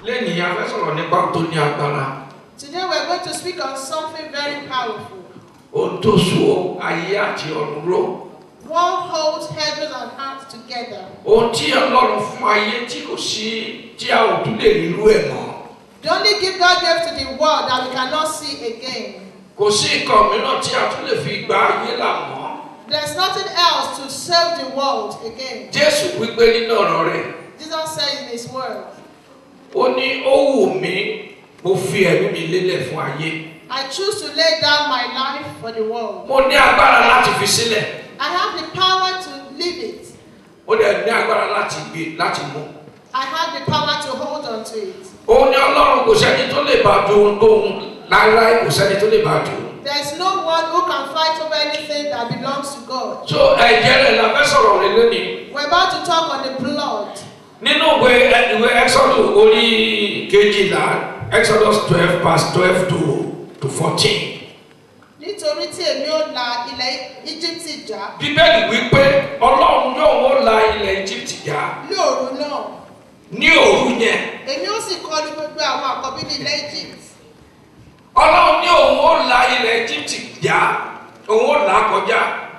lẹ́yìn a fẹ́ sọ̀rọ̀ nípa ohun tó ní agbára Today we're going to speak on something very powerful. ohun tó so ayé àti ọ̀run ró What holds heaven and earth together? ohun tí ọlọ́run fún ayé tí kò sí tí a ò tún lè rí irú ẹ̀ mọ́ The only gift God gave to the world that we cannot see again. kò sí nǹkan mìíràn tí a tún lè fi gba ayé là mọ́ There's nothing else to save the world again. jésù wípé nínú ọ̀rọ̀ rẹ̀ Jesus said in his word, ó ní ó wù mí mo fi ẹ̀mí mi lélẹ̀ fún ayé I choose to lay down my life for the world. mo ní agbára láti fi sílẹ̀ I have the power to live it. ó dẹ̀ ní agbára láti gbé láti mú I have the power to hold on to it. òun ní ọlọ́run kò sẹ́ni tó lè bá du ohun tóun láéláé kò sẹ́ni tó lè bá du There's no one who can fight over anything that belongs to God. so ẹ̀jẹ̀ rẹ̀ la fẹ́ sọ̀rọ̀ rẹ̀ lónìí We're about to talk on the blood. nínú ìwé ìwé exodus orí kejìlá exodus twelve verse twelve to to fourteen Nítorí tí èmi ò la ilẹ̀ Íjíbítì já bíbélì wípé ọlọ́run yóò wọ́n la ilẹ̀ egypt já ní òru náà. ní òru yẹn Èmi ó sì kọlu gbogbo àwọn àkọ́bí ní ilẹ̀ Egypt. ọlọ́run ní òun ó la ilẹ̀ egypt já òun ó là á kọjá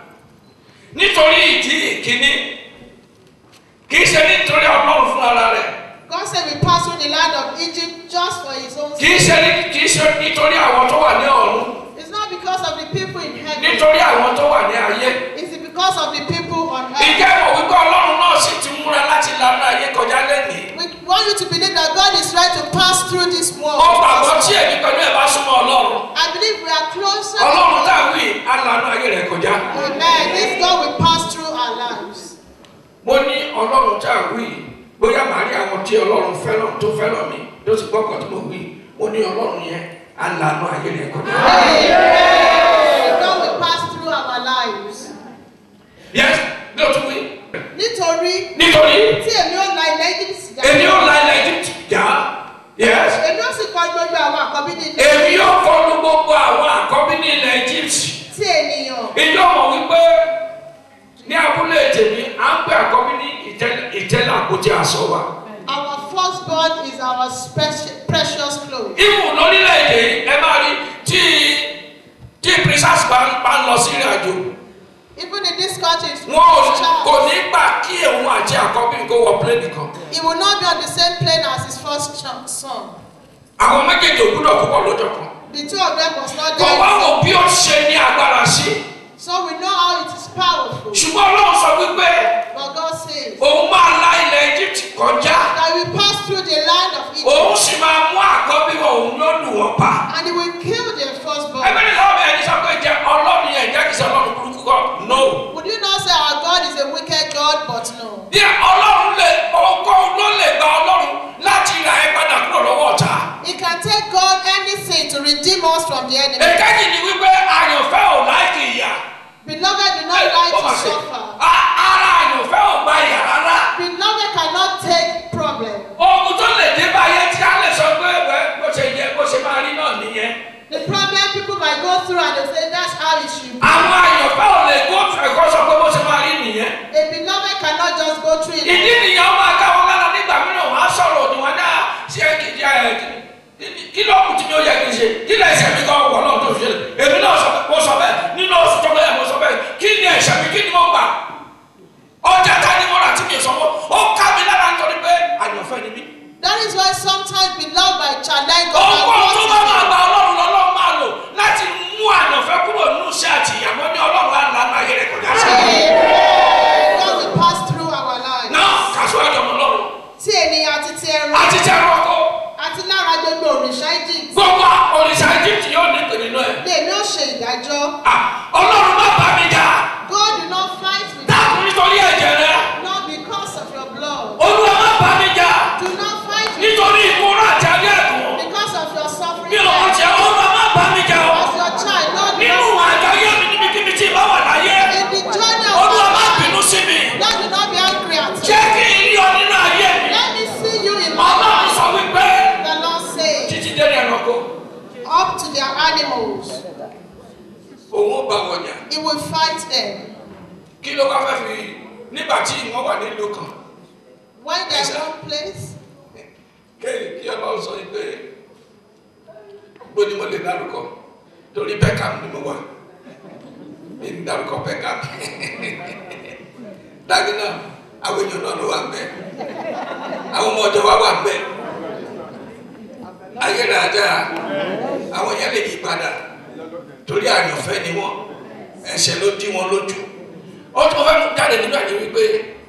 nítorí ìdí ìkíní kì í ṣe nítorí ọlọ́run fún ara rẹ̀ God said we pass through the land of Egypt just for his own kì í sake. ṣe ní- kì í ṣe nítorí àwọn tó wà ní ọ̀run It's not because of the people in heaven. nítorí àwọn tó wà ní ayé It's because of the people on earth. ìjẹ́ ìmọ̀ wípé ọlọ́run náà sì ti múra láti lànà ayé kọjá lẹ́nìí We want you to believe that God is ready to pass through this world. ó gbàgbọ́ tí èmi pẹ̀lú ẹ̀ bá súnmọ́ ọlọ́run I believe we are closer to ọlọ́run God. dàwí alànà ayé rẹ̀ kọjá Amen. This God will pass through our lives. mo ní ọlọ́run dàwí bóyá màá rí àwọn tí ọlọ́run fẹ́ràn tó fẹ́ràn mi tó sì gbọ́kàn tí mo wí mo ní ọlọ́run yẹn alànà ayé rẹ̀ kọjá. Amen. God will pass through our lives. yes bí o tún wí Nítorí nítorí tí èmi ò la ilẹ̀ Egypt já. èmi ò la ilẹ̀ egypt já yes Èmi ó sì kọlu gbogbo àwọn àkọ́bí ní ilẹ̀ èmi yóò kọlu gbogbo àwọn àkọ́bí ní ilẹ̀ egypt tí ènìyàn. ìjọ mọ̀ wípé ní abúlé tèmi à ń pè àkọ́bí ní ìtẹ́- ìtẹ́lẹ̀ àpótí aṣọ wa Our firstborn is our special, precious clothes. ìmù lórílẹ̀‐èdè yìí ẹ máa rí tí tí princess bá ń bá ń lọ sí ìrìn àjò Even in this country, it's wọn ò child. kò ní gbà kí òun àti àkọ́bí kó wọ pléènì kan He will not be on the same plane as his first ch- son. àwọn méjèèjì ò gbúdọ̀ púpọ̀ lọ́jọ́ kan The two of them must not kò wá die. wò bí ó ṣe ní agbára sí So we know how it is powerful. ṣùgbọ́n ọlọ́run sọ wípé But God says òun máa la ilẹ̀ egypt kọjá that we pass through the land of Egypt òun sì máa mú àkọ́bí wọn òun yóò lù wọ́n pa. and he will kill their firstborn. ẹgbẹ́ ní lọ́wọ́ ẹni sọ pé jẹ ọlọ́run yẹn jẹ́ kí sọ ọlọ́run burúkú kọ́ no. Would you not say our God is a wicked God? But no. bí ọlọ́run lè ọkọ ló lè gba ọlọ́run láti ra ẹ padà kúrò lọ́wọ́ ọ̀tá. It can take God anything to redeem us from the enemy. èkejì ni wípé àyànfẹ́ ò láìkì ìyà. Beloved, do not like Ó to mà ṣe. suffer. A- ara àyànfẹ́ ò gba ìyà rárá. Beloved cannot take problem. ogun tó lè dé báyé tí a lè sọ pé wẹ́ bó ṣe yẹ bó ṣe máa rí náà nìyẹn. The problem people might go through and they say that's how it should be. àwọn àyànfẹ́ ò lè kó ẹ̀kọ́ sọ pé bó ṣe máa rí nìyẹn. A beloved cannot just go through it. ìdí nìyẹn ó máa ká wọn lára nígbà mìíràn wọn á sọ̀rọ̀ òdì wọn dá ṣé kí ẹ kí ló kù tí mi ó yẹ kí n ṣe kí lè ṣe mi kọ́ wọ̀ náà tó fi ṣe èmi náà sọ mo sọ bẹ́ẹ̀ nínú oṣù tó bẹ́ẹ̀ mo sọ bẹ́ẹ̀ kí ni ẹ̀ṣẹ̀ mi kí ni mo gbà ọjà ta ni mo rà tí mi ò sanwó ó ká mi lára nítorí pé àyànfẹ́ ni mí. That is why sometimes beloved by challenge God ọkọ tó bá máa and gba ọlọ́run lọ́lọ́run máa lò láti mú àyànfẹ́ kúrò nínú iṣẹ́ àti ìyàwó ní ọlọ́run á lànà ayé rẹ̀ kọjá sí. Amen. God will pass through our lives. náà kàṣọ ẹ̀dọ̀ mọ́ lọ́run Tí ènìyàn àti ti ẹran àti tẹ ẹ̀rọ ọkọ àti lára gbogbo òrìṣà Egypt gbogbo òrìṣà egypt yóò ní ìpè nínú ẹ̀. lèmi ó ṣe ìdájọ́. Ah, ọlọ́run má bá mi jà God do not fight with dákun nítorí ẹ̀jẹ̀ rẹ you, not because of your blood. olúwa má bá mi jà Do not fight with nítorí ìkúrò àti alẹ́ ẹ̀kún you because of your suffering. bí ọ̀rọ̀ life. jẹ́ olúwa má bá mi jà ọ́ As your child, Lord, do nínú not àjọyé mi níbikíbi tí ìbá wà láyé in the journey of olúwa má my bínú life. sí mi Lord, do not be angry at jẹ́ me. kí n rí ọ nínú ayé mi Let me see you in my ọlọ́run life. sọ wípé The Lord says, títí délé ẹranko up to their animals, òun ó bá wọn jà He will fight them. kí ló bá fẹ́ fi nígbà tí wọ́n wà nílùú kan When they are in one place, kéèyàn kí ọlọ́run sọ yìí pé gbóni mo lè dárúkọ torí Beckham ni mo wà mi ń dárúkọ Beckham dájú náà àwọn èèyàn náà ló wà ń bẹ àwọn ọmọ ọjọ́ wa wà ń bẹ ayélujára àwọn yẹn lè yí padà torí àyànfẹ́ ni wọ́n ẹ̀ṣẹ̀ ló dí wọn lójú ó tún fẹ́ mú jáde nínú àyè wípé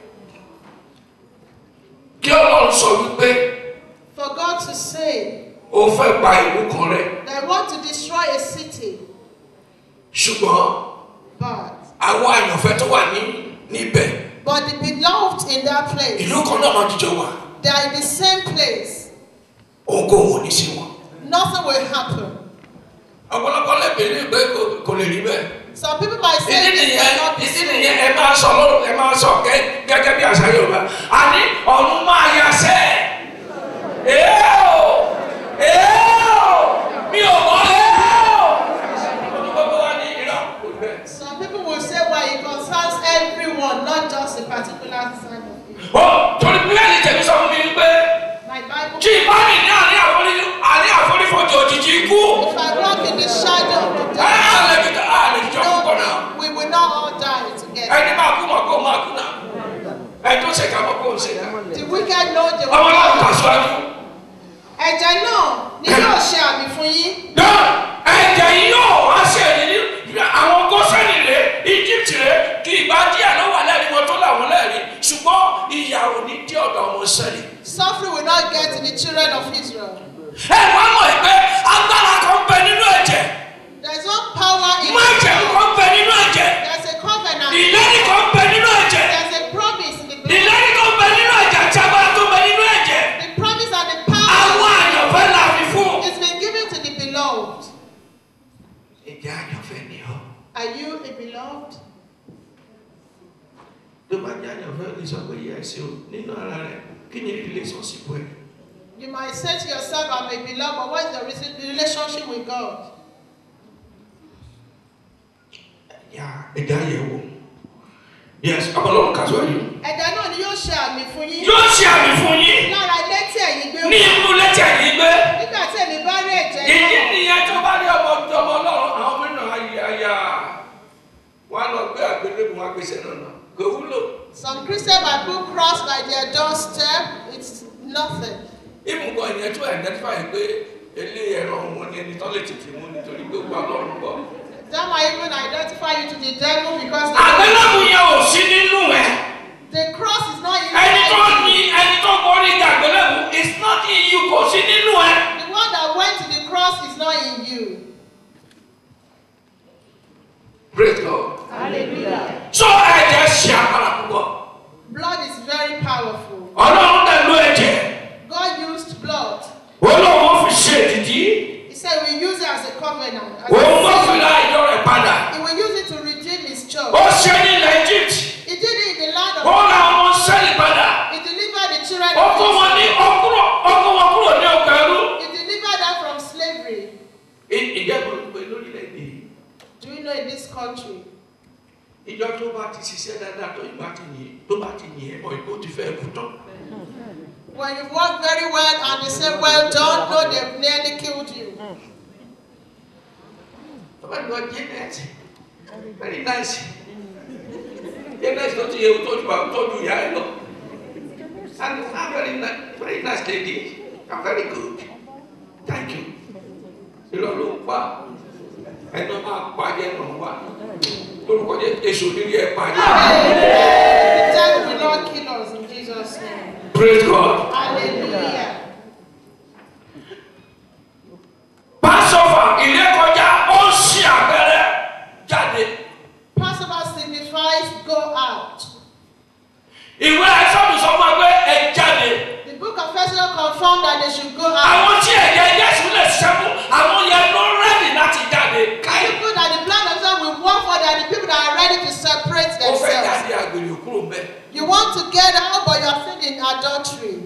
kí ọlọ́run sọ wípé For God to say ó fẹ́ pa ìlú kan rẹ they want to destroy a city, ṣùgbọ́n but àwọn àyànfẹ́ tó wà ní níbẹ̀ but the beloved in that place, ìlú kan náà máa jíjọ wà they are in the same place. ohunkóhun ò ní sí wọn. Nothing will happen. ọ̀pọ̀lọpọ̀ lẹ́bẹ̀ẹ́ ní ìgbẹ́ kò- kò lè rí bẹ́ẹ̀. Some people might say ìdí this nìyẹn cannot be ìdí so. nìyẹn ẹ máa sọ lọ́rùn ẹ máa sọ gẹ́- gẹ́gẹ́ bí àṣà Yorùbá àní ọ̀run máa yà sẹ́ ẹ̀ o ẹ̀ o mi ò mọ̀ ẹ̀ o. ọdún gbogbo wa ní ìlà kò bẹ́ẹ̀. Some people will say, well, it concerns everyone, not just a particular side of it. ó torí bíbélì tẹ̀mí sọ fún mi wípé My Bible, tí ìbá mi ní àní àforí- àní àforífojì òjijì ikú if I walk in the shadow of the ẹ̀ á lè death, fi á lè fi jọ púpọ̀ náà. no, we will not all die together. ẹni máa kú mọ̀ kó máa kú náà ẹni tó ṣèkà mọ̀ kó ń ṣèkà. The wicked know the ọmọ náà kà wicked. síwájú. Ẹ̀jẹ̀ náà ni yóò ṣe àmì fún yín. náà ẹ̀jẹ̀ yìí yóò wá ṣe èyí ní àwọn gọ́sẹ̀nì rẹ̀ Egypt rẹ̀ kí ìgbà díẹ̀ ló wà lẹ́rìí wọn tó làwọn lẹ́rìí ṣùgbọ́n ìyà ò ní dé ọ̀dọ̀ ọmọ sẹ́lì. Suffering will not get to the children of Israel. ẹ wá mọ̀ ẹ́ pé agbára kan bẹ nínú ẹ̀jẹ̀ There is one power in májẹ̀ the kan bẹ nínú ẹ̀jẹ̀ There's a covenant. ìlérí kan bẹ nínú ẹ̀jẹ̀ There's a promise in the blood. ìlérí kan bẹ nínú ẹ̀jẹ̀ àti agbára tó bẹ nínú ẹ̀jẹ̀ The promise and the àwọn power àyànfẹ́ là fi fún. is been given to the beloved. ìjà àyànfẹ́ ni ọ́. Are you a beloved? tó bá jẹ́ àyànfẹ́ lè sọ pé yẹ ẹsẹ̀ o nínú ara rẹ̀ kí ni relationship ẹ̀. You might say to yourself, I'm a beloved, but what is the rela- the relationship with God? ya ẹja yẹ wò yes ọmọlọ́run kà sọ yìí. Ẹ̀jẹ̀ náà ni yóò ṣe àmì fún yín. yóò ṣe àmì fún yín Lára ilé tí ẹ̀yin gbé ní wọ̀. inú lẹ́tẹ̀ yìí gbé. Nígbà tí èmi bá rí ẹ̀jẹ̀ ìdí náà, nìyẹn tó bá rí ọmọ ọmọ ọlọ́run àwọn ọmọ náà ayé ayá wọn á lọ gbé àgbélébùú wọn gbèsè náà náà kò wúlò. some Christians might put cross by their doorstep. It's nothing. ìmùkọ ìyẹn tó identify pé ilé ẹ̀rọ wọn ni ẹni tó lè tètè mú nítorí pé gbogbo ọlọ́run bọ̀. That might even identify you to the devil because the, àgbélébùú yẹn ò sí nínú ẹ̀. the cross is not in ẹni tó you. ní ẹni tó borí ìjà àgbélébùú is not in you kò sí nínú ẹ̀. The one that went to the cross is not in you. praise God. Hallelujah. so ẹ̀jẹ̀ ṣe agbára púpọ̀. Blood is very powerful. ọlọ́run dẹ̀ ló ẹ̀jẹ̀. God used blood. olóòwò fi ṣe ìdìdí. He said we use it as a covenant. As òun a wọ́n fi seal. ra ìjọ rẹ̀ padà. He will use it to redeem his church. ó ṣe ní ilẹ̀ Egypt. He did it in the land ó of ra ọmọ sẹ́lì padà. He delivered the children ó of kó wọn ní Israel. ọkúrò ọkọ wọn kúrò ní ọgbà ẹrú. He delivered them from slavery. ìjẹ́bù pé lórílẹ̀‐èdè yìí, Do you know in this country? ìjọ tó bá ti ṣiṣẹ́ dáadáa tó ìgbà ti yìn tó bá ti yìn ẹ́ mọ̀ ìkó ti fẹ́ kú tán. When you work very well and they say, well done, no, they've nearly killed you. bàbá ìgbà Janet very nice Janet tó ti yẹ tó ju àwọn tó ju ìyá ẹ lọ and I'm very nice very nice lady I'm very good thank you ìlọ ló ń pa ẹnu máa pa jẹ nù wá lórúkọ jẹ èso nílé ẹ pa jẹ The devil will not kill us in Jesus' name. praise God Hallelujah. Passover ìrékọjá ó ń ṣe àpẹẹrẹ jáde Passover signifies go out. ìwé ẹsọ́nù sọ fún wa pé ẹ jáde. The book of Exodus confirmed that they should go out. àwọn tí ẹ̀jẹ̀ Jésù lè ṣẹ́kù àwọn yẹn ló rẹ́dì láti jáde káyọ̀. People that the blood of God will work for, they are the people that are ready to separate ó fẹ́ themselves. jáde àgbèrè kúrò mbẹ́. You want to get out, but you are still in adultery.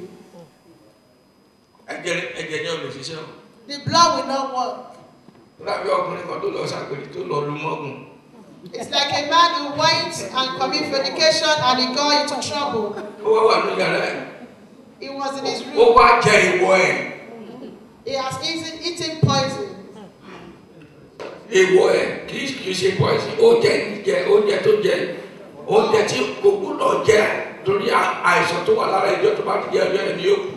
ẹ̀jẹ̀ ẹ̀jẹ̀ yẹn ò lè ṣiṣẹ́ o. The blood will not work. lábẹ́ ọkùnrin kan tó lọ ṣàgbèrè tó lọ lu mọ́gùn. It's like a man who went and commit fornication and he got into trouble. ó wá wà ní yàrá ẹ̀ He was in his ó room. wá jẹ ìwọ ẹ̀ He has eaten, eaten poison. ìwọ ẹ̀ kì í kì í ṣe poison ó jẹ jẹ oúnjẹ tó jẹ oúnjẹ tí kò gbúdọ̀ jẹ torí à- àìsàn tó wà lára ìjọ tó bá ti jẹ ọjọ́ ẹ̀ ní òkú.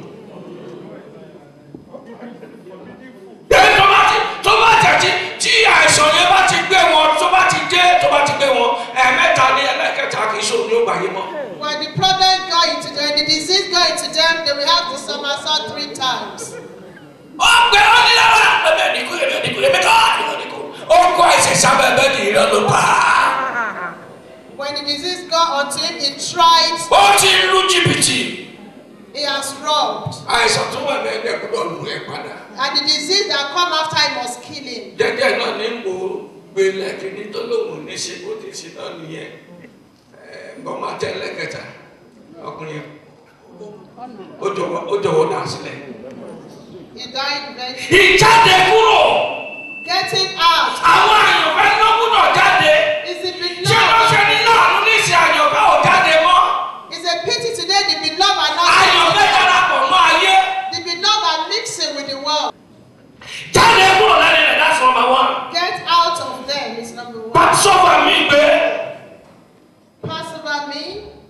Bẹ́ẹ̀ tó bá ti tó bá tẹ̀ tí tí àìsàn yẹn bá ti gbé wọn tó bá ti dé tó bá ti gbé wọn ẹ̀ẹ̀mẹ́ta ní ẹlẹ́kẹta kì í ṣe òní ó gbàyé mọ́. When the problem got into them, when the disease got into them, they will have to somersault three times. ó gbé ó ní lára ẹ̀mí ẹ̀dínkù ẹ̀mí ẹ̀dínkù ẹ̀mí kọ́ ẹ̀mí ẹ̀dínkù ó kọ́ àìsàn sábẹ́ ẹ̀mí ẹ̀dínkù ló pa á. When the disease got onto him, he tried, ó ti lu jìbìtì he has robbed. àìsàn tó wà ní ẹgbẹ́ gbọ́dọ̀ lù ẹ́ padà. And the disease that come after him must kill him. jẹ́jẹ́ náà ní mo gbé lẹ́kìnní tó lóun ní ṣe bó ti ṣe náà nìyẹn bọ́n máa tẹ́ lẹ́kẹta ọkùnrin ó jọ̀wọ́ ó jọ̀wọ́ dà sílẹ̀. He died eventually. ìjáde kúrò Getting out àwọn àyànfẹ́ ló gbúdọ̀ jáde is the ṣé wọ́n ṣe beloved. ní láàánú ní ìsìn àyànfẹ́ ò jáde mọ́ It's a pity today the beloved are not àyànfẹ́ darapọ̀ mọ́ ayé The beloved are mixing with the world. jáde kúrò lẹ́nu rẹ̀ that's number one. Get out of them is number one. pàṣọwọ́ mi gbé Pass over me.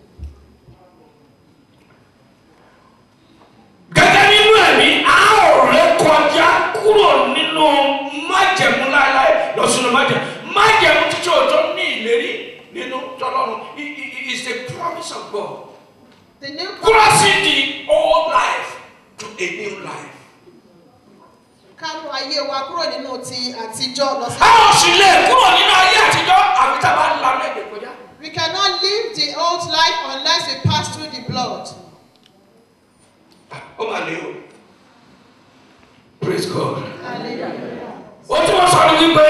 gẹ́gẹ́ nínú ẹ̀mí a ò ré kọjá kúrò nínú májẹ̀mú láéláé lọ sínú májẹ̀mú májẹ̀mú títí òótọ́ ní ìlérí nínú tọ́lọ́run I- I- I- is the promise of God The new crossing the old life to a new life. kámú ayé wa kúrò nínú ti àtijọ́ lọ sí. a ò sì lè kúrò nínú ayé àtijọ́ àfi tá a bá ń la lẹ́gbẹ̀ẹ́ kọjá. We cannot live the old life unless we pass through the blood. ó mà lè o praise God. Hallelujah. ó tí wọ́n sọ ní wípé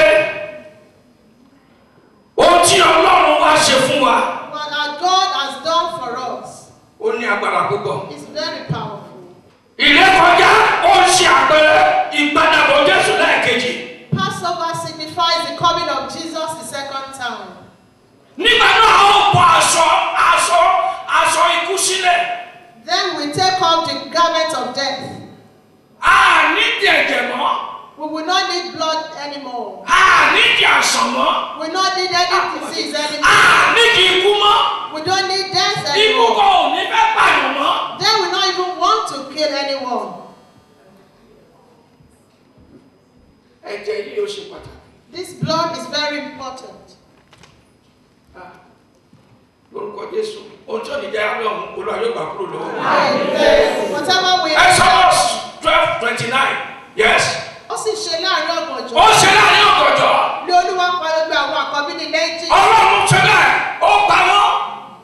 ohun tí ọlọ́run wá ṣe fún wa What our God has done for us ó ní agbára púpọ̀. is very powerful. ìrékọjá ó ń ṣe àpẹẹrẹ ìgbàdàbọ̀ jésù lẹ́ẹ̀kejì. Passover signifies the coming of Jesus the second time. nígbà náà ó bọ aṣọ aṣọ aṣọ ikú sílẹ̀. Then we take off the garment of death. a nídìí ẹ̀jẹ̀ mọ́ We will not need blood anymore. a nídìí àṣàn mọ́ We will not need any disease a anymore. nídìí ikú mọ́ We don't need death ikú anymore. kan ò ní fẹ́ pààyàn mọ́. Then we don't even want to kill anyone. ẹ̀jẹ̀ yìí ó ṣe pàtàkì. This blood is very important. Ah, lórúkọ jésù ohun tí ò ní jẹ́ abẹ́ ọ̀hún olúwa yóò gbà kúrò lọ́wọ́. Whatever we Exodus twelve twenty nine yes. ó sì ṣe láàrin ọ̀gànjọ́. ó ṣe láàrin ọ̀gànjọ́ Ní olúwa pa gbogbo àwọn àkọ́bí ní lẹ́jì. ọlọ́run ṣe bẹ́ẹ̀ ó pa wọ́n.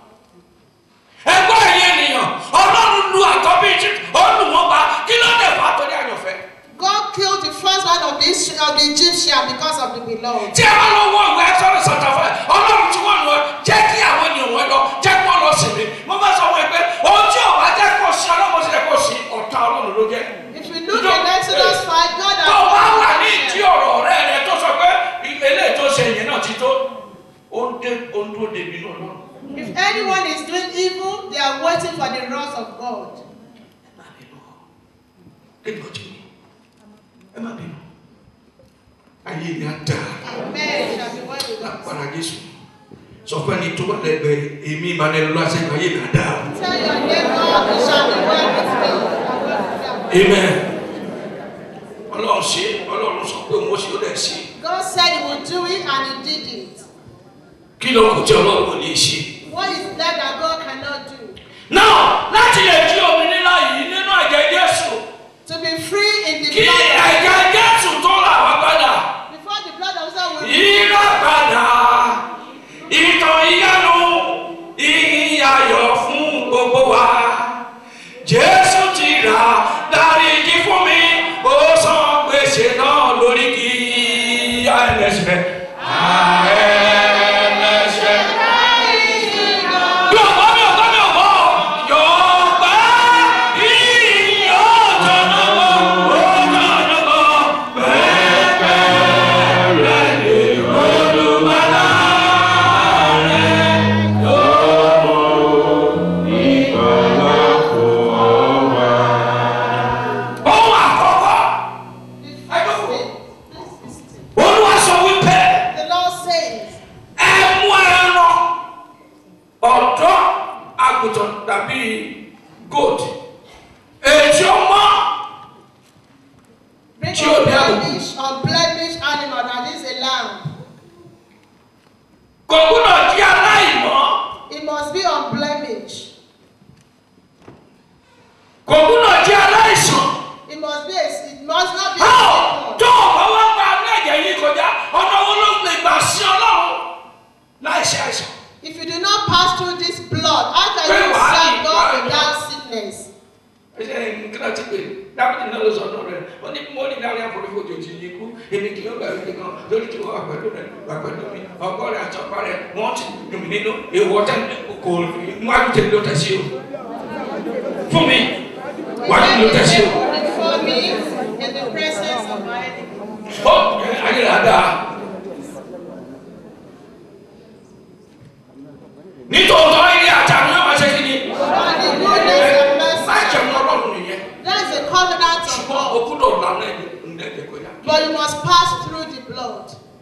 ẹgbẹ́ ẹ̀yẹ ènìyàn ọlọ́run lu àkọ́bí Egypt ó lù wọ́n pa kí ló dé fà á torí àyànfẹ́. God killed the first one of the, Isra- of the Egyptian because of the beloved. tí ẹ bá lọ wọ ìwé Exodus chapter five ọlọ́run tí wọ́n lọ jẹ́ kí àwọn ènìyàn wọn lọ jẹ́ kí wọ́n lọ sí mi mo bá sọ wọn pé ohun tí ò bá jẹ́ kó sí ọlọ́run sì jẹ́ kó sí ọ̀tá ọlọ́run ló jẹ́. If we look in Exodus 5, God tó o bá wà ní has ìdí ọ̀rọ̀ ọ̀rẹ́ rẹ tó sọ pé eléyìí tó ṣe yẹn náà ti tó ó ń dé ó ń dúró débi náà lọ́rùn. If anyone is doing evil, they are waiting for the wrath of God. ẹ má bínú kí ni ọjọ́ yìí ẹ má bínú ayé ni a dá Amen. Shall be well with us. lápára Jésù sọ fún ẹni tó wà lẹ́gbẹ̀ẹ́ èmi ìmọ̀lẹ́ lọ́wọ́ àṣẹ ayé ni a dá o. Tell your neighbor, it shall be well with me. and well with them. amen ọlọ́run ṣe ọlọ́run sọ pé òun ó ṣe ó dẹ̀ ṣe God said he would do it and he did it. kí ló kù tí ọlọ́run ò ní ṣe. What is that that God cannot do? náà láti lè jí òmìnira yìí nínú ẹ̀jẹ̀ Jésù To be free in the kí blood of ẹ̀jẹ̀ Jésù tó rà wá padà. Before the blood of God will ìràpadà ìtàn ìyanu ìyàyọ̀ fún gbogbo wa jésù ti rà dáríjì fún mi ó san gbèsè náà lórí kí àìlẹ́sẹ̀ àìlẹ́sẹ̀. mi ò gbọ́ mi ò gbọ́ mi ò gbọ́ yóò ṣe àìsàn. If you do not pass through this blood, how can Pé you wàá ní serve God wàá ní. without sickness? ẹ ṣe nǹkan náà ti pè dábìtì náà ló sọ ọdún rẹ ó ní mo ní dárí àforífojì òjì ní ikú èmi kì yóò bẹ̀rù nìkan lórí tí wọ́n wà pẹ̀lú rẹ wà pẹ̀lú mi ọgbọ́ rẹ àti ọgbà rẹ wọ́n ti dùn mí nínú èèwọ̀ tẹ́ kò mú àgùntàn ló tẹ̀ sí o fún mi wà á ló tẹ̀ sí o. Before me, in the presence of my enemy. ó ayé rà dáa. nítòótọ́ ilé àtàwọn yóò máa ṣe kí ni. Surely goodness and má mercy. jẹun ọlọ́run nìyẹn. That is the covenant of ṣùgbọ́n God. òkúdọ̀ lànà ẹ̀ ń dẹ́gbẹ̀ kọjá. But you must pass through the blood.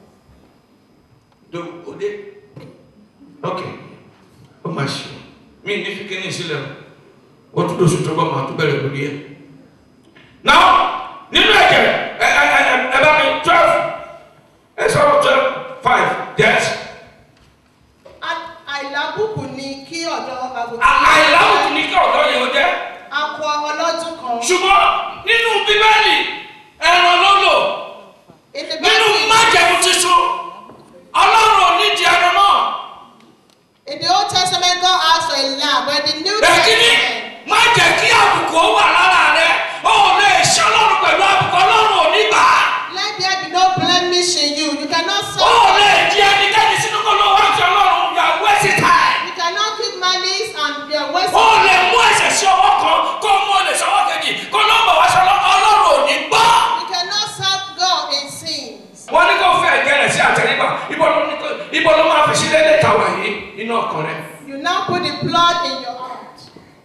do òde ok ó máa ṣe mí ní fi kíní sílẹ̀ o wọ́n tún lóṣù tó bá máa tún bẹ̀rẹ̀ lórí ẹ̀. náà nínú ẹ̀jẹ̀ ẹ ẹ ẹ ẹ bá mi twelve ẹ sọ̀rọ̀ twelve five yes À- Àìlábùkù ni kí ọ̀dọ́ àgùntàn. àìláwùjọ ní kí ọ̀dọ́ yẹn ó jẹ́ Akọ ọlọ́dún kan. ṣùgbọ́n nínú bíbélì ẹran ló lò In the nínú Bible, májẹ̀mú tuntun ọlọ́run ò ní di ẹran náà. in the Old Testament, God asked for a lamb, but in the New Bẹ́ẹ̀kíní Testament, má jẹ́ kí àbùkù ó wà lára rẹ̀ ó lè ṣe ọlọ́run pẹ̀lú àbùkù ọlọ́run ò ní gbà á. let there be no blemish in you. You cannot ó serve. lè di ẹnikẹ́ni sínú kó ló wá sí ọlọ́run you are wasting time. You cannot keep malice and you are wasting. ó lè mú ẹ̀ṣẹ̀ sí ọwọ́ kan kó mú olè sọ́wọ́ kejì kó ló ń bọ̀ wá sí ọlọ́run ọlọ́run ò ní gbọ́. You cannot serve God in sins. wọ́n ní kó fẹ́ ẹ̀jẹ̀ rẹ̀ sí àtẹ̀rígbà ibo ló ní kó- ibo ló máa fi sí dédé tàwa yìí nínú ọkàn rẹ̀. You now put the blood in your heart.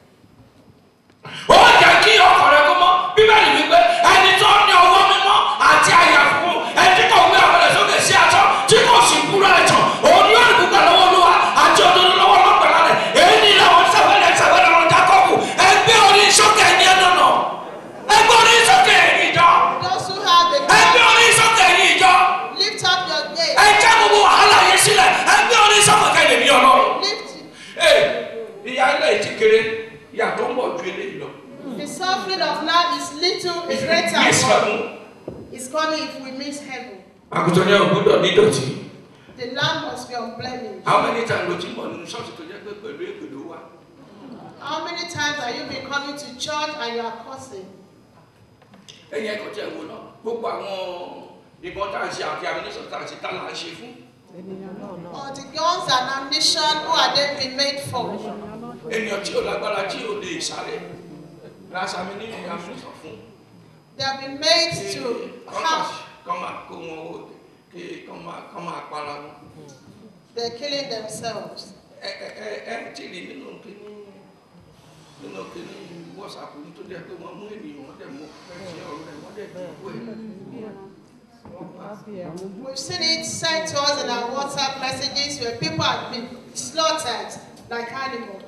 ó jẹ́ kí ọkàn rẹ̀ kó mọ́ bíbélì wípé ẹni tó ní ọwọ́ mímọ́ àti àyà fún ẹni tí kò gbé àwọn ẹ̀ sókè sí aṣọ tí kò sì kúrò ẹ̀tàn òun ni ó ní gbígbà lọ́wọ́ olúwa àti òdodo lọ́wọ́ lọ́pẹ̀lá rẹ̀ èyí ni làwọn sábẹ́lẹ̀ sábẹ́lẹ̀ wọn jákọ́bù ẹgbẹ́ orí sókè ní ẹnu nà ẹgbẹ́ orí sókè ní ìjọ Those who have the ẹgbẹ́ orí sókè ní ìjọ lift up your gaze. ẹ jẹ́ gbogbo wàhálà yẹn sílẹ̀ ẹgbẹ́ orí sókè lè ní ọlọ́run. Lift it. Ee, ìyá ilé ti kéré ìyá tó ń bọ̀ ju eléyìí lọ. The suffering of now is little, is greater. Yes, but ma'am. It's coming if we miss heaven. àgùntàn yẹn ò gbọ́dọ̀ ní dọ̀tí. The lamb must be unblemished. how many times ló ti mọ̀ nínú ṣọ́ọ̀ṣì tó jẹ́ pé pẹ̀lú èpè ló wà. How many times have you been coming to church and you are cursing? ẹ̀yin ẹ̀kọ́ tí ẹ wò náà gbogbo àwọn ìbọn tá à ń ṣe àti amúnísọ̀ tá à ń ṣe tá là ń ṣe fún. Or the guns and ammunition, who are they been made for? ènìyàn tí ò lágbára tí ò lè sáré lásàmì ní ìyá amúnísọ̀ fún. They have been made to have, kọ́ máa kó wọn ó kí kọ́ máa kọ́ máa para wọn. they're killing themselves. ẹ ẹ ẹ ẹ tí ì rí nínú kíní nínú kíní wọ́sàpù tó jẹ́ pé wọ́n mú ènìyàn wọ́n dẹ̀ mú ẹ̀ṣẹ̀ ọ̀rọ̀ rẹ̀ wọ́n dẹ̀ dùn ún We've seen it sent to us in our WhatsApp messages where people have been slaughtered like animals.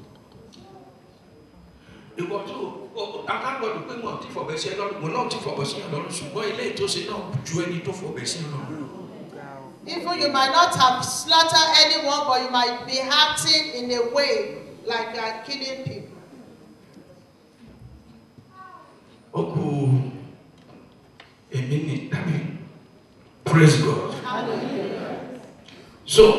ìwọ tó akágbọdọ pé wọn ti fọbẹ sí ẹ lọ́rùn mo náà ti fọbẹ sí ẹ lọ́rùn ṣùgbọ́n ilé ìtòsí náà ju ẹni tó fọbẹ sí ẹ lọ́rùn. Even you might not have slaughtered anyone, but you might be acting in a way like you are killing people. ó kú èmi ní tàbí praise God so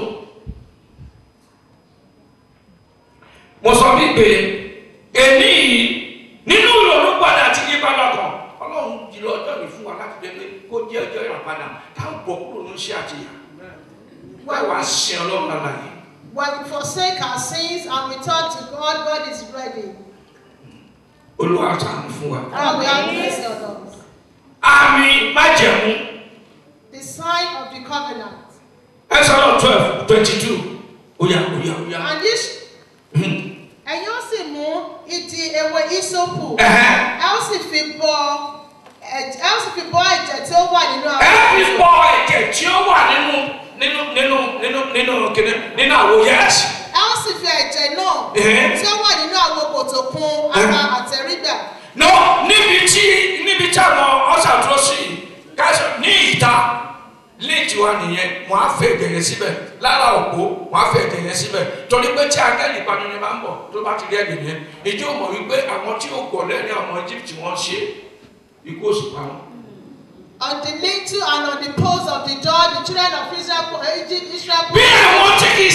mo sọ wípé èmi yìí nínú ìrònú padà àti yípadà kan ọlọ́run jùlọ ọjọ́ mi fún wa láti jẹ́ pé kó jẹ́ ọjọ́ ìràpadà táwọn bọ̀ kúrò ní iṣẹ́ àtìyà wáá wá sin ọlọ́run lára yìí. When we forsake our sins and we turn to God, God is ready. olúwa ṣàánú fún wa. God will have mercy on us. àmì májẹ̀mú The sign of the covenant. ẹsọ̀rọ̀ twelve twenty two oya oya oya. And this, Hmm. ẹ̀yin ó sì mú ìdí ewé ìsopù. Ẹ̀hẹ́. Ẹ ó sì fi bọ ẹ̀jẹ̀, ẹ ó sì fi bọ ẹ̀jẹ̀ tí ó wà nínú ẹ àwọn fi bọ ẹ̀jẹ̀ tí ó wà nínú nínú nínú nínú nínú kíni nínú àwo yẹ́sì. ẹ ó sì fi ẹ̀jẹ̀ náà Ẹ̀hẹ́. tí ó wà nínú àwọn kòtò kún ara àtẹ̀rígbà. no níbi tí níbi tí àwọn ọ̀sà dúró sí káṣọ ní ìta léètì wa nìyẹn wọn á fẹ́ ẹ̀jẹ̀ yẹn síbẹ̀ lára òpó wọn á fẹ́ ẹ̀jẹ̀ yẹn síbẹ̀ torí pé tí akẹ́lì ìpanu yẹn bá ń bọ̀ tó bá ti rí ẹ̀jẹ̀ yẹn ìjọ mọ̀ wípé àwọn tí ó gbọ̀ lẹ́rìn àwọn Egypt wọ́n ṣe ikú òsì pa wọn. On the lintel and on the posts of the door, the children of Israel, Egypt, Israel bí àwọn tí kì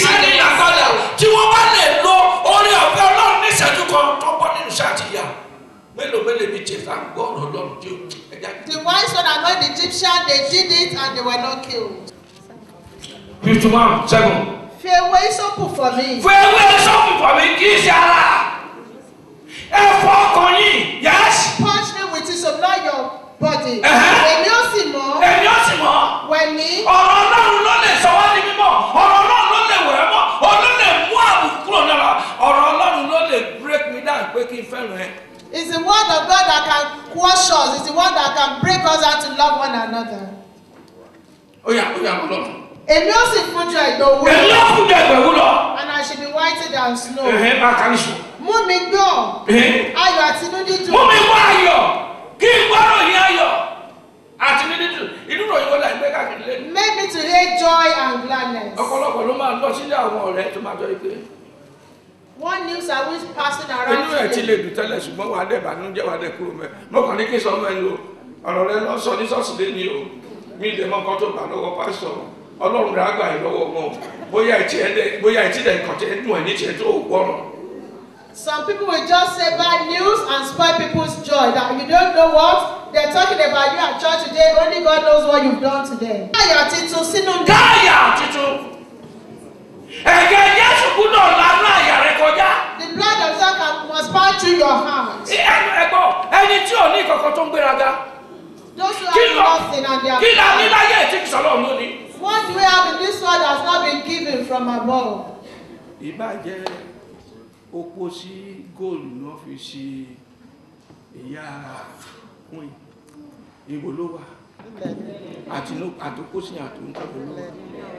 when the Egyptians they did it and they were not killed. fifty one seven. Fi ewé ìsopù for me. fún ewé sọ́ọ̀bù fún mi kì í ṣe ara ẹ fọ ọkàn yìí yẹ́sì Punch me with it so not your body. Uh-huh. Èmi ó sì mọ̀ èmi ó sì mọ̀ wẹ̀ mí. ọ̀rọ̀ ọlọ́run ló lè sọ wá ní mímọ́ ọ̀rọ̀ ọlọ́run ló lè wẹ̀ ẹ́ mọ́ ọ̀rọ̀ ló lè mú àbùkù kúrò náà ọ̀rọ̀ ọlọ́run ló lè break me down pé kí n fẹ́ràn ẹ. It's the word of God that can quash us. It's the word that can break us out to love one another. ó yà ó yà ọlọ́run. Èmi ó sì fún ju ẹ̀gbẹ́ owó. èmi yóò fún jẹ ìgbẹ̀wò lọ. And I should be whiter than snow. ẹ̀hìn máa kà ní sùn. Mú mi gbọ́. ẹ̀hìn Ayọ̀ àti inú dídùn. mú mi wá ayọ̀ kí n gbọ́dọ̀ yín ayọ̀ àti ní dídùn inú ròyìn wọlé ẹgbẹ́ káàkiri lẹ́nu. Make me to hate joy and gladness. ọ̀pọ̀lọpọ̀ ló máa lọ sílé àwọn ọ̀rẹ́ tó máa jọ ike. One news I was passing inú around ẹ̀ ti lè today. dùn tẹ́lẹ̀ ṣùgbọ́n wàá dẹ̀ bànújẹ́ wàá dẹ̀ kúrò mẹ́ mo kàn ní kí n sọ ọmọ ẹni o ọ̀rọ̀ rẹ lọ sọ ní sọ́ọ̀sì lé ní o mi lè mọ nǹkan tó gbà lọ́wọ́ pásítọ̀ ọlọ́run rẹ̀ á gbà yín lọ́wọ́ wọn o bóyá ìtì ẹ̀ dẹ̀ bóyá ìtì dẹ̀ kàn tẹ́ dùn ẹ̀ ní tiẹ̀ tó gbọ́rọ̀ Some people will just say bad news and spoil people's joy. That you don't know what they're talking about you at church today. Only God knows what you've done today. Ayọ̀ titun sínú mi. káyà tuntun ẹ̀jẹ̀ jésù gbúdọ̀ lánà àyà rẹ kọjá The blood of Jesus can- must pass through your heart. Sí, ẹnu ẹgbọ́ ẹni tí ò ní kankan tó ń gbéraga Those who kí have lọ nothing and they are kí la ní proud. láyé tí kì sọ́lọ́ lónìí. What do we have in this world that's not been given from above? ìbàjẹ́ opó sí góòlù náà fi ṣe ìyá queen ìbò ló wà àtòkó sí àtòkó ló wà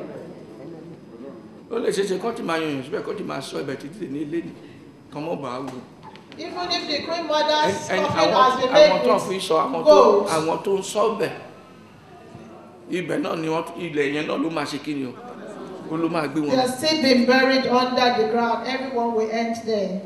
ó lè ṣeéṣe kọ́ tí máa yànyàn síbẹ̀ kọ́ tí máa sọ ibẹ̀ títí ní ilé ní kan mọ́ bàá wù Even if the queen mother's ẹni coffin àwọn has been àwọn tó made fi with sọ àwọn tó gold, àwọn tó ń sọ bẹ̀ ibẹ̀ náà ni wọ́n ilẹ̀ yẹn náà ló máa ṣe kí ni o ó ló máa gbé wọn they are still been buried under the ground. Everyone will end there.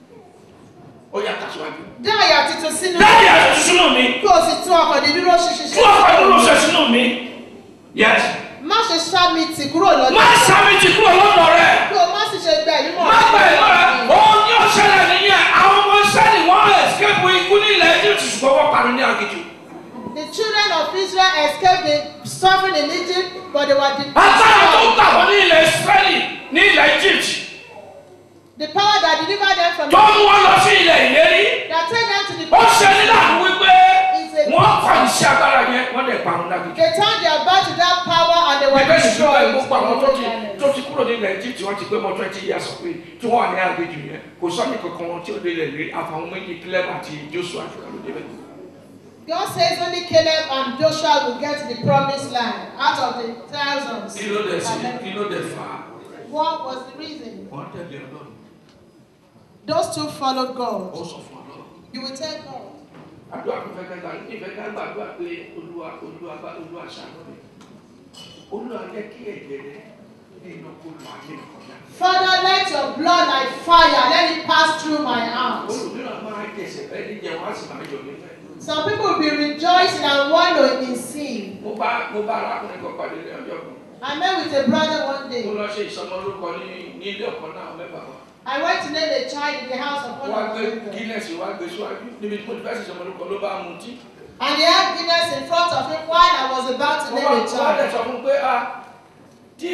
ó yà tàṣíwájú. Dá àyà titun sínú dáàbì àti sínú mi kí o sì tún ọkàn dídúró ṣinṣin tí wọ́n fẹ́ dúró ṣe sínú mi yẹn. Má ṣe ṣá mi tì kúrò má lọ́dọ̀. sáré ti kúrò lọ́dọ̀ rẹ̀ Kí o má sì ṣe gbẹ ìlú mọ̀. má gbà ìmọ̀ rẹ̀ òun ní ọ̀ṣẹ́lẹ̀ nìyẹn àwọn ọmọ sẹ́ni wọ́n escape ikú ní ilẹ̀ Egypt ṣùgbọ́n wọ́n parí ní aginjù. The children of Israel escaped the suffering in Egypt, but they were agbára tó gbà wọ́n the ní ilẹ̀ Israeli ní ilẹ̀ Egypt the power that delivered them from tó mú wọn lọ sí ilẹ̀ ìlérí that take them to the ó ṣe ní láàánú wípé is a wọ́n kọ̀ ní sí agbára yẹn wọ́n lè parun láginjù. They turned their back to that power and they were Bíbélì ti pé destroyed. gbogbo àwọn tó ti tó ti kúrò ní ilẹ̀ Egypt wọ́n ti pé mọ́ twenty years pé tí wọ́n wà ní aginjù yẹn kò sọ́ni kankan wọn tí ó dé ilẹ̀ ìlérí àfàwọn méjì Caleb àti Joshua àfìkà ló débẹ̀. God says only Caleb and Joshua will get to the promised land out of the thousands. kí ló dẹ̀ sí kí ló dẹ̀ fà á What was the reason? wọ́n tẹ̀lé ọlọ́run Those two followed ó God. sọ fún ọlọ́run. You will tell God. àdúrà tó fẹ́ ká gbà ìfẹ́ ká gbàdúrà pé olúwa olúwa bá olúwa ṣàánú mi olúwa jẹ́ kí ẹ̀jẹ̀ rẹ ní iná kó lọ ayé mi kọjá. Father, let your blood like fire, let it pass through my heart. olùmíràn máa ń jẹsẹ̀ bẹ́ẹ̀ ní jẹun á sì máa yọ̀ nífẹ̀ẹ́. Some people will be rejoicing and wallowing in sin. mo bá mo bá arákùnrin kan pàdé ní ọjọ́ kan I met with a brother one mo day. lọ ṣe ìsọmọlórúkọ ní ní ilé ọ̀kan náà mẹ́fà wa. I went to name a child in the house of one wọ́n á of gbé our neighbors. Guinness wá gbé síwájú níbi tí mo ti fẹ́ ṣe ìsọmọlórúkọ ló bá mu tí. And he had Guinness in front of him while I was about to wọ́n name wá a wọ́n á dẹ̀ child. sọ fún un pé a tí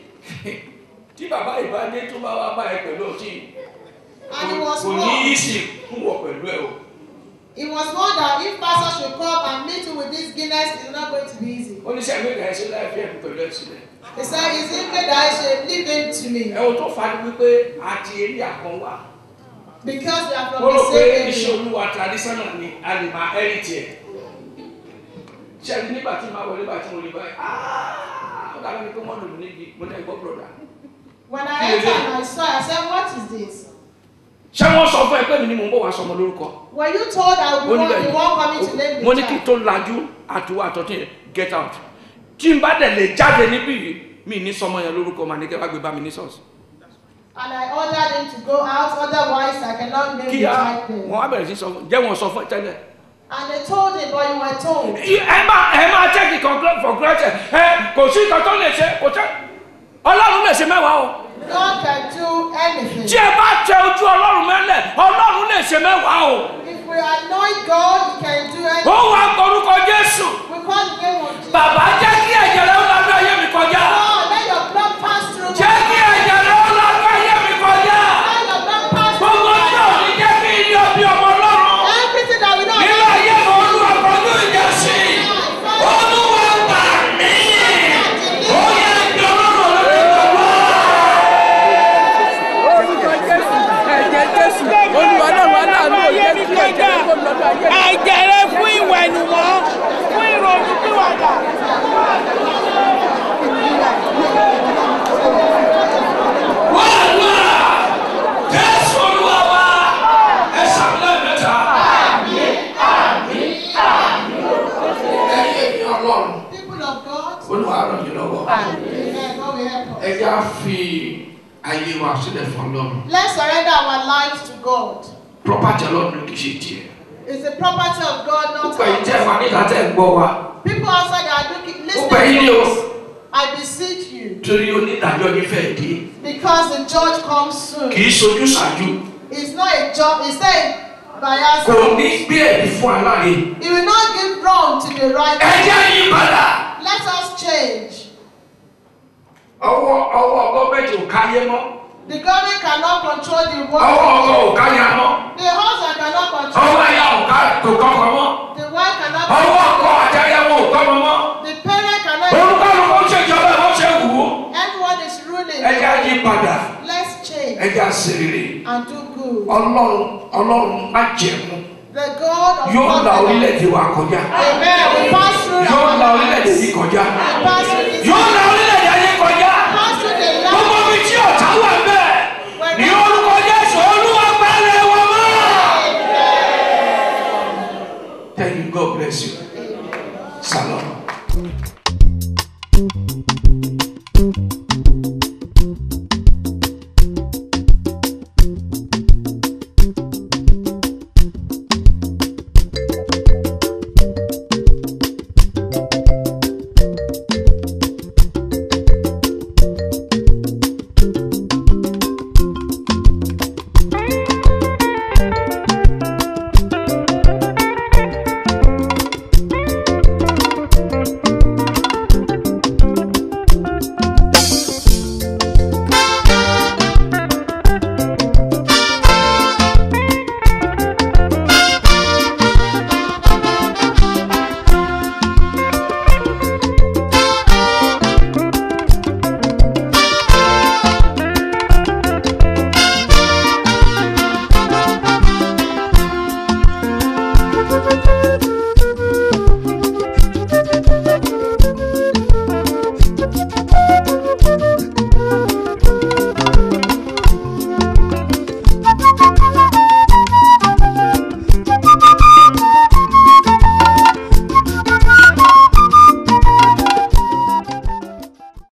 tí bàbá ìbádé tó bá wá bá ẹ pẹ̀lú ọtí And he was kò ní í warned. sì kún wọ pẹ̀lú ẹ o. He was warned that if pastor should come and meet you with this Guinness, it's not going to be easy. oníṣẹ́ méjì ẹ̀ ṣe láì fi ẹ̀kú pẹ̀lú ẹ̀ sílẹ̀. He said, Is it me that I should leave him to me? ẹ̀wọ̀n tó fa ni wípé àti eré àkàn wá. Because we are from wọ́n rò the pé same iṣẹ́ area. olúwa traditional ni a lè máa heritage ẹ̀. ṣé ẹni nígbà tí màá wọlé bá tí mo lè báyìí "Ah, ó dàbí ni pé wọ́n lò mí níbi mo náà gbọ́ bùrọ̀dà. When I entered and I saw, I said, What is this? ṣé wọ́n sọ fún ẹ pé mi ni mò ń bọ̀ wá sọmọ lórúkọ. Were you told I mo would ní be one, the one coming to bẹ́ẹ̀ name mo the ní kí n child? tó lajú àtiwọ́ àtọ́tí yẹn get out tí n bá dẹ̀ lè jáde níbí yìí mi ní sọmọ yẹn lórúkọ màá ní kẹ́ wá gbé bá mi ní ṣọ́ọ̀ṣì. And I ordered him to go out, otherwise I cannot name the kíá child there. wọn á bẹ̀rẹ̀ sí sọ fún jẹ́ wọn sọ fún ẹ tẹ́lẹ̀. And they told him, but you were told. ẹ máa ẹ máa check it for granted ẹ kò sí nǹkan tó lè ṣe kò tẹ́ ọlọ́run lè ṣe mẹ́wàá o God can do anything. tí ẹ bá tẹ ojú ọlọ́run mẹ́lẹ̀ ọlọ́run lè ṣe mẹ́wàá o If we anoint God, He can do ó anything. wà orúkọ jésù We call bàbá jẹ́ kí ẹ̀jẹ̀ rẹ̀ ó lọ́dún ayé mi kọjá. God, let your blood pass through jẹ́ kí ẹ̀jẹ̀ rẹ̀ ó lọ́dún ayé mi kọjá. Let your blood pass through gbogbo tí ò ní jẹ́ kí ilé ọbí ọmọ ọlọ́run. Everything that we know nínú ayé mi olúwa kọjú ìjà sí i. olúwa gbà mí. ó yẹ kí ọlọ́run olórí gbogbo. orúkọ jésù ẹ̀jẹ̀ jésù olúwa náà wà láàánú òye kí ẹ̀jẹ̀ rẹ̀ kó lọ́dọ̀ ayé mi. ẹ̀jẹ̀ rẹ fún ìwẹ̀nùmọ́ fún ìrònú pìwàdà. wàhálà jésù olúwa wa ẹ sàmúlẹ̀ mẹ́ta. ẹ̀yin ènìyàn ọlọ́run people of God. olúwa ràn yín lọ́wọ́. Amen. God will help us. ẹ já fi ayé wa sílẹ̀ fún ọlọ́run. Let's surrender our lives to God. property ọlọ́run kì í ṣe tiẹ̀. It's the property of God, not gbogbo ẹ̀yin tẹ́ ẹ ours. wà níta tẹ́ ẹ gbọ́ wa. People outside that are looking, gbogbo ẹ̀yin ni listening o. to us, I beseech you, torí onídàájọ́ yín fẹ́ dé. because the judge comes soon. kì í sojú ṣáájú. It's not a job, it's not a bias. kò ní gbé ẹ̀rí fún aláre. He will not give wrong to the right. ẹ jẹ́ yí padà. Let us change. ọwọ́ ọwọ́ gọ́ọ̀mẹ̀ntì ò káyé mọ́. The government cannot control the ọwọ́ world. ọkọ̀ ò káyà mọ́. The husband cannot control. ọwọ́ ẹ̀yà ò ká kò kọ́kọ́ mọ́. The wife cannot ọwọ́ control. ọkọ̀ àtẹ̀yẹwò ò kọ́ mọ́ mọ́. The parent cannot. olùkọ́lùkọ́ ń ṣèjọba ẹ̀ wọ́n ṣe wù ú. Everyone is ruling. ẹ jẹ́ yí padà. Let's change ẹ jẹ́ àṣírí. and do good. ọlọ́run ọlọ́run má jẹ̀mú. The God of yóò la covenant. orílẹ̀-èdè wa kọjá. Amen. We pass through yóò our la orílẹ̀-èdè lives. yìí kọjá. We pass through